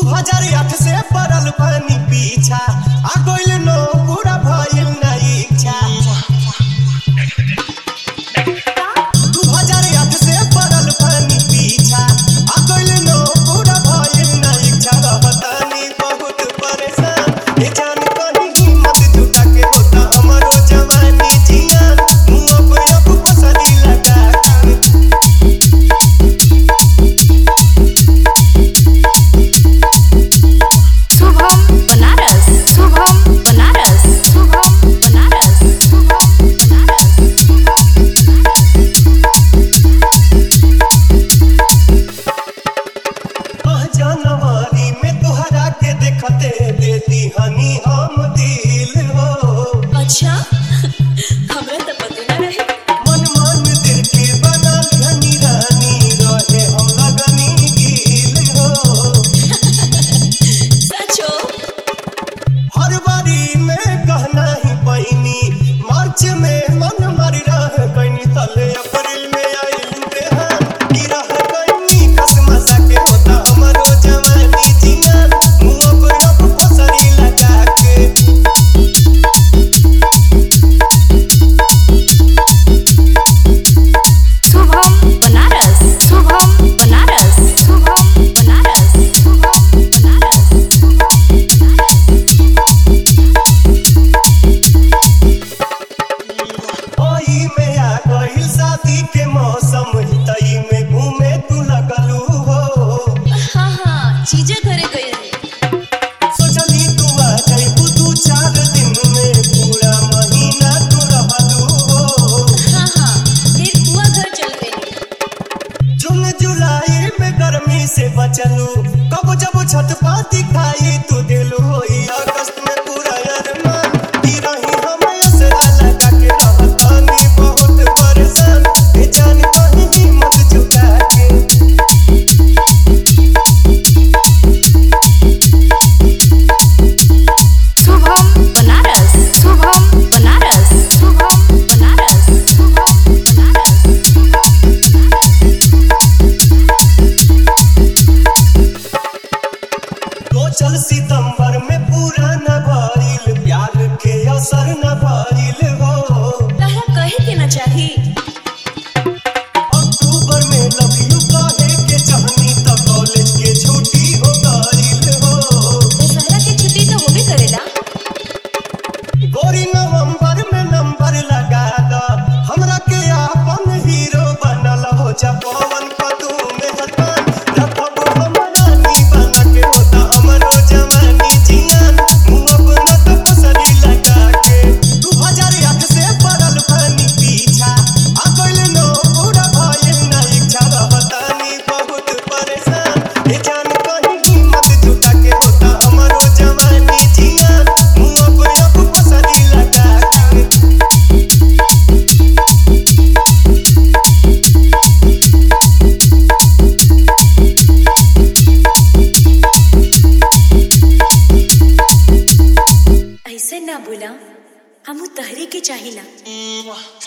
हजार आठ से पड़ल पानी पीछा आ गइल नो पूरा भइल ना इच्छा दू हजार आठ से पड़ल पानी पीछा आ गइल नो पूरा भइल ना इच्छा रहतानी बहुत परेशान ए जान कहीं हिम्मत जुटा के होता हमरो जवानी जियान मुंह पे अब पसरी लगा के शुभम बनारस शुभम बनारस शुभम बनारस शुभम बनारस आह जनवरी में तोहरा के देखते देती हनी हम दिल हो अच्छा हमरा तो पता ना रहे मन मन दिल के बनल हनी रानी रहे हम लगनी गिल हो सचो हर बारी में कहना ही पैनी मार्च में मन मारी रह गईनी तले अप्रैल में आइल बेहान की रह गईनी कसमसा के होता हमरो जवानी जियान मुंह पे अब पसरी लगा के शुभम बनारस शुभम बनारस शुभम बनारस शुभम बनारस ओई में आ गइल शादी के मौसम तई में घूमे तू लगलू हो हाँ हाँ चीजें घरे गई रही सोचली तू आ जाइबू दू चार दिन में पूरा महीना तू रहलू हो हाँ हाँ फिर बुआ घर चल गई जून जुलाई में गर्मी से बचलू कब जब छत पाती खाई तू दिलू होई अगस्त में पूरा अरमान की रही हम असरा लगा के रहतानी बहुत परेशान ए जान कहीं हिम्मत जुटा के शुभम बनारस शुभम बनारस शुभम बनारस शुभम बनारस तो चल सितंबर में पूरा न भरिल प्यार के असर न भरिल हो तारा कहे के ना चाही अक्टूबर में लव यू कहे के चाहनी त कॉलेज के छुट्टी हो गइल हो दशहरा के छुट्टी तो होबे करेला गोरी नवंबर में नंबर लगा द हमरा के आपन हीरो बनल हो जा पवन कदू में हतान रखब हम रानी बना के होता हमरो जवानी जियान मुंह अपना तो पसरी लगा के दू हजार आठ से पड़ल पानी पीछा आ गइल नो पूरा भइल ना इच्छा रहतानी बहुत परेशान ए जान कहीं हिम्मत जुटा के होता हमरो जवानी जियान मुंह पे अब पसरी लगा के ऐसे ना बोला हमू तहरी के चाहिला